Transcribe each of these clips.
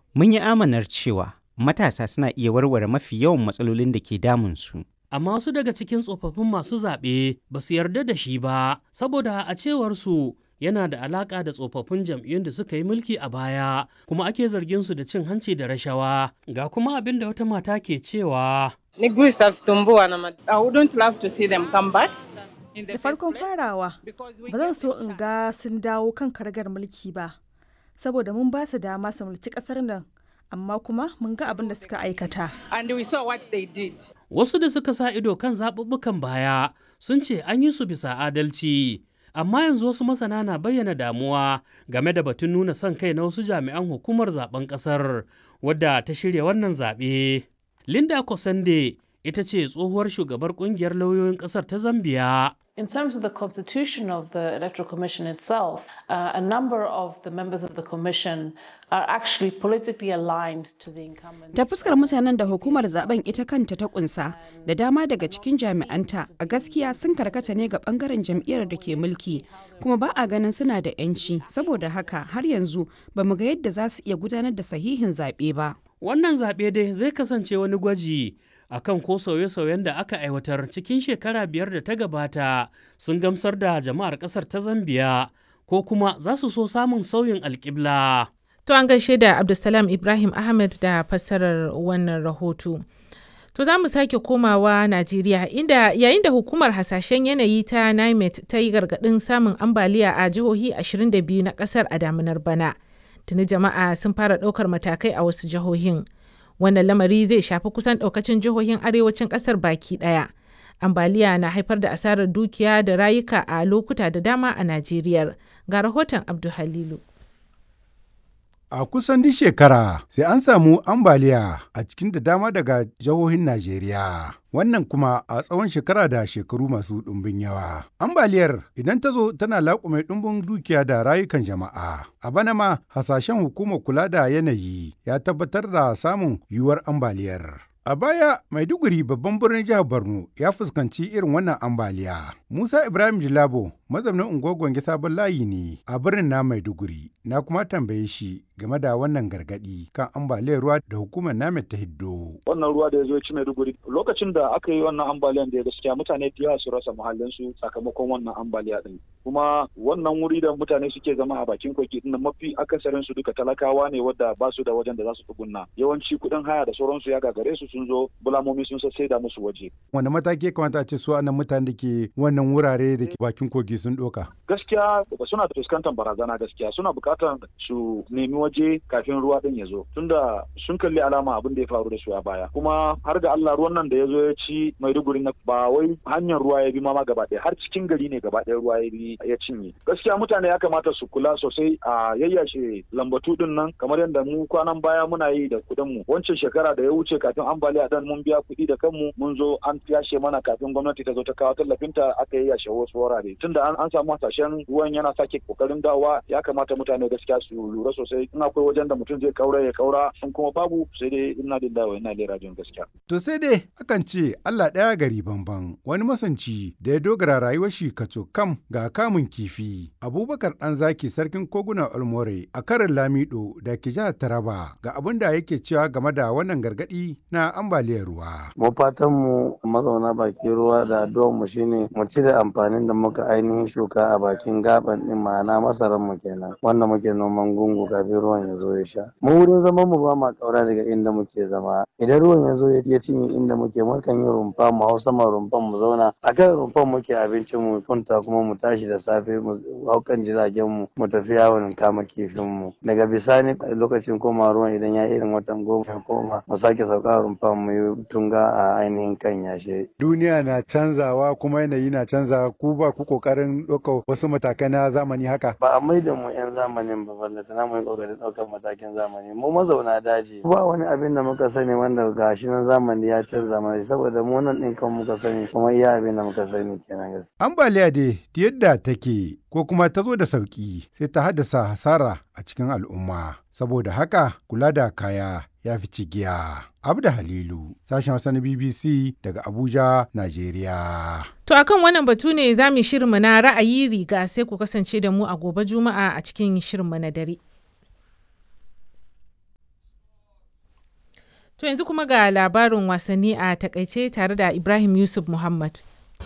Mun yi amanar cewa matasa suna iya warware mafi yawan matsalolin da ke damunsu. amma wasu daga cikin tsofaffin masu zaɓe ba su yarda da shi ba saboda a cewar su yana da alaƙa da tsofaffin jam'iyyun da suka yi mulki a baya kuma ake zargin su da cin hanci da rashawa ga kuma abin da wata mata ke cewa Nigui Savitumbua na I wouldn't love to see them come back. in the Da first farkon place farawa, because we ba zan gave so them in ga sun dawo kan karagar mulki ba, saboda mun ba su dama su mulki ƙasar nan, amma kuma mun ga abin da suka aikata. and we saw what they did. wasu da suka sa ido kan zaɓuɓɓukan baya sun ce an yi su bisa adalci amma yanzu wasu masana na bayyana damuwa game da batun nuna son kai na wasu jami'an hukumar zaben ƙasar wadda ta shirya wannan zaɓe linda kosande ita ce tsohuwar shugabar ƙungiyar lauyoyin ƙasar ta zambiya In terms of the constitution of the Electoral Commission itself, uh, a number of the members of the Commission are actually politically aligned to the incumbent. Ta fuskar mutanen da hukumar zaben ita kanta ta kunsa da dama daga cikin jami'anta a gaskiya sun karkata ne ga bangaren jam'iyyar da ke mulki kuma ba a ganin suna da 'yanci saboda haka har yanzu ba mu ga yadda za su iya gudanar da sahihin zaɓe ba. wannan zaɓe dai zai kasance wani gwaji akan ko sauye-sauyen da aka aiwatar cikin shekara biyar da ta gabata sun gamsar da jama'ar ƙasar ta zambiya ko kuma za su so samun sauyin alƙibla. To an gaishe da Abdulsalam Ibrahim Ahmed da fassarar wannan rahoto. To za mu sake komawa Najeriya inda yayin da hukumar hasashen yanayi ta NIMET ta yi gargaɗin samun ambaliya a jihohi 22 na ƙasar a damunar bana. Tuni jama'a sun fara ɗaukar matakai a wasu jihohin. Wannan lamari zai shafi kusan ɗaukacin jihohin arewacin ƙasar baki ɗaya. Ambaliya na haifar da asarar dukiya da rayuka a lokuta da dama a Najeriya. Ga rahoton Abdu Halilu. A kusan duk shekara sai an samu ambaliya a cikin da dama daga jihohin Najeriya. Wannan kuma a tsawon shekara da shekaru masu ɗumbin yawa. Ambaliyar idan ta zo tana laƙume ɗumbin dukiya da rayukan jama'a. A bana ma hasashen hukumar kula da yanayi ya tabbatar da samun yiwuwar ambaliyar. A baya, Maiduguri babban birnin jihar Borno ya fuskanci irin wannan ambaliya. Musa Ibrahim Jilabo, mazaunin unguwar Gwange Sabon Layi ne a birnin na Maiduguri. Na kuma tambaye shi game da wannan gargadi kan ambaliyar ruwa da hukumar namet ta hiddo. wannan ruwa da ya zo ya ci Maiduguri lokacin da aka yi wannan ambaliyan da gaskiya mutane da yawa su rasa muhallinsu sakamakon wannan ambaliya din kuma wannan wuri da mutane suke zama a bakin kogi din mafi akasarin su duka talakawa ne wadda ba su da wajen da za su tsugunna yawanci kuɗin haya da sauransu ya gagare su sun zo bulamomi sun sai da musu waje Wanda mataki ya kamata a ce su anan mutane da ke wannan wurare da ke bakin kogi sun ɗoka. gaskiya suna fuskantar barazana gaskiya suna buƙatar su nemi waje kafin ruwa din ya zo tunda sun kalli alama abin da ya faru da su a baya kuma har ga Allah ruwan nan da ya zo ya ci Maiduguri na ba wai hanyar ruwa ya bi ma gaba ɗaya har cikin gari ne gaba ɗaya ruwa ya bi ya cinye gaskiya mutane ya kamata su kula sosai a yayyashe lambatu din nan kamar yadda mu kwanan baya muna yi da kuɗin mu wancan shekara da ya wuce kafin ambaliya dan mun biya kuɗi da kanmu mun zo an yashe mana kafin gwamnati ta zo ta kawo tallafinta aka yayyashe wasu wurare tunda an, an samu hasashen ruwan yana sake kokarin dawa ya kamata mutane gaskiya su lura sosai in akwai wajen da mutum zai kaura ya kaura in kuma babu sai dai ina lillahi wa ina ilaihi rajiun gaskiya To sai dai akan ce Allah ɗaya gari bamban wani masanci da ya dogara rayuwar shi kaco kam ga kamun kifi. Abubakar ɗan zaki sarkin koguna Olmore a karin Lamido da ke jihar Taraba ga abin da yake cewa game da wannan gargaɗi na ambaliyar ruwa. mu fatan mu mazauna bakin ruwa da addu'ar mu shine mu cire amfanin da muka ainihin shuka a bakin gaban din ma'ana masaran mu kenan wanda muke noman gungu kafin ruwan ya zo ya sha mu wurin zaman mu ba ma kaura daga inda muke zama idan ruwan ya zo ya cinye inda muke mukan yi rumfa mu hau sama rumfan mu zauna a kan rumfan muke abincin mu kunta kuma mu tashi da safe mu hau kan jiragen mu mu tafi yawon kama kifin mu daga bisani lokacin koma ruwan idan ya irin watan goma ya koma mu sake sauka rumfan mu yi tunga a ainihin kan yashe Duniya na canzawa kuma yanayi na canzawa ku ba ku kokarin ɗaukar wasu matakai na zamani haka. ba a maida mu 'yan zamanin ba balle tana mu yi kokarin ɗaukar matakin zamani mu mazauna daji ba wani abin da muka sani wanda gashi nan zamani ya canza mana saboda mu nan ɗin kan muka sani kuma iya abin da muka sani kenan gaskiya Ambaliya dai ta yadda take ko kuma ta zo da sauƙi sai ta haddasa hasara a cikin al'umma. Saboda haka kula da kaya ya fi cigiya. Abda Halilu, sashen Hausa na BBC daga Abuja, Najeriya. To akan wannan batu ne za mu yi shirinmu na ra'ayi riga sai ku kasance da mu a gobe Juma'a a cikin shirinmu na dare. To yanzu kuma ga labarin wasanni a takaice tare da Ibrahim Yusuf Muhammad.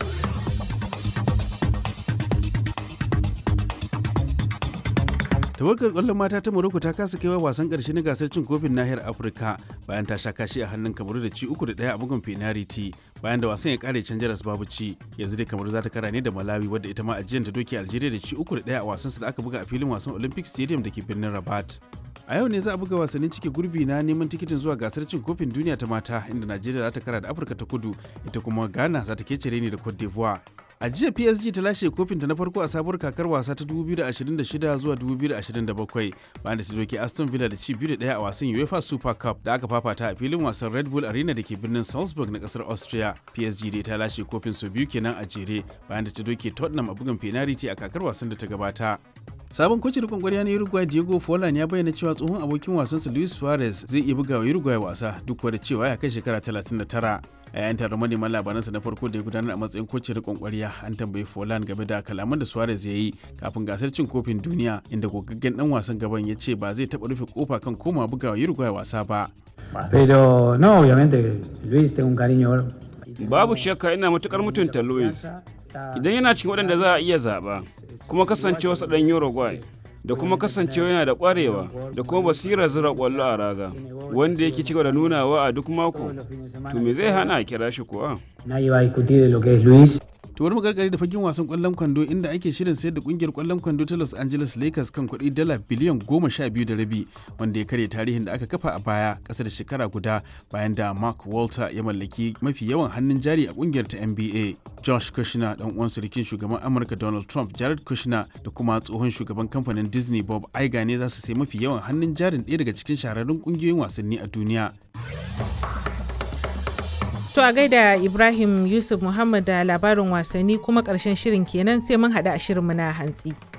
tawagar kwallon mata ta Morocco ta kasa kaiwa wasan karshe na gasar cin kofin nahiyar Afirka bayan ta sha kashi a hannun Kamaru da ci uku da ɗaya a bugun penalty bayan da wasan ya kare can jaras babu ci yanzu dai Kamaru za ta kara ne da Malawi wadda ita ma ajiyar ta doke Algeria da ci uku da ɗaya a wasan su da aka buga a filin wasan Olympic Stadium da ke birnin Rabat. a yau ne za a buga wasannin cike gurbi na neman tikitin zuwa gasar cin kofin duniya ta mata inda najeriya za ta kara da afirka ta kudu ita kuma ghana za ta kece ne da cote d'ivoire a jiya psg ta lashe kofinta na farko a sabuwar kakar wasa ta 2026 zuwa 2027 bayan da ta doke aston villa da ci biyu da daya a wasan uefa super cup da aka fafata a filin wasan red bull arena da ke birnin salzburg na kasar austria psg dai ta lashe kofin sau biyu kenan a jere bayan da ta doke tottenham a bugun penalty a kakar wasan da ta gabata sabon kocin rikon kwarya na uruguay diego forlan ya bayyana cewa tsohon abokin wasansa luis suarez zai iya buga wa uruguay wasa duk da cewa ya kai shekara 39 a yayin taron manema labaransa na farko da ya gudanar a matsayin kocin rikon kwarya an tambayi forlan game da kalaman da suarez ya yi kafin gasar cin kofin duniya inda gogaggen dan wasan gaban ya ce ba zai taɓa rufe kofa kan koma buga wa uruguay wasa ba Pero no, obviamente, Luis, tengo un cariño Babu shakka ina matukar mutunta Luis. Idan yana cikin waɗanda za a iya zaɓa, kuma kasancewa sa ɗan Uruguay, da kuma kasancewa yana da ƙwarewa da kuma basirar zura ƙwallo a raga, wanda yake cigaba da nunawa a duk mako, to me zai hana a kira shi kuwa? Nadie va a discutir lo que es Luis. to wani magargari da fagen wasan kwallon kwando inda ake shirin sayar da kungiyar kwallon kwando ta Los Angeles Lakers kan kuɗi dala biliyan goma sha biyu da rabi wanda ya karya tarihin da aka kafa a baya ƙasa da shekara guda bayan da Mark Walter ya mallaki mafi yawan hannun jari a kungiyar ta NBA. Josh Kushner dan uwan surukin shugaban Amurka Donald Trump Jared Kushner da kuma tsohon shugaban kamfanin Disney Bob Iger ne za su sai mafi yawan hannun jarin ɗaya daga cikin shahararrun kungiyoyin wasanni a duniya. To a gaida Ibrahim Yusuf Muhammad da labarin wasanni kuma ƙarshen shirin kenan sai mun haɗu a shirinmu na hantsi.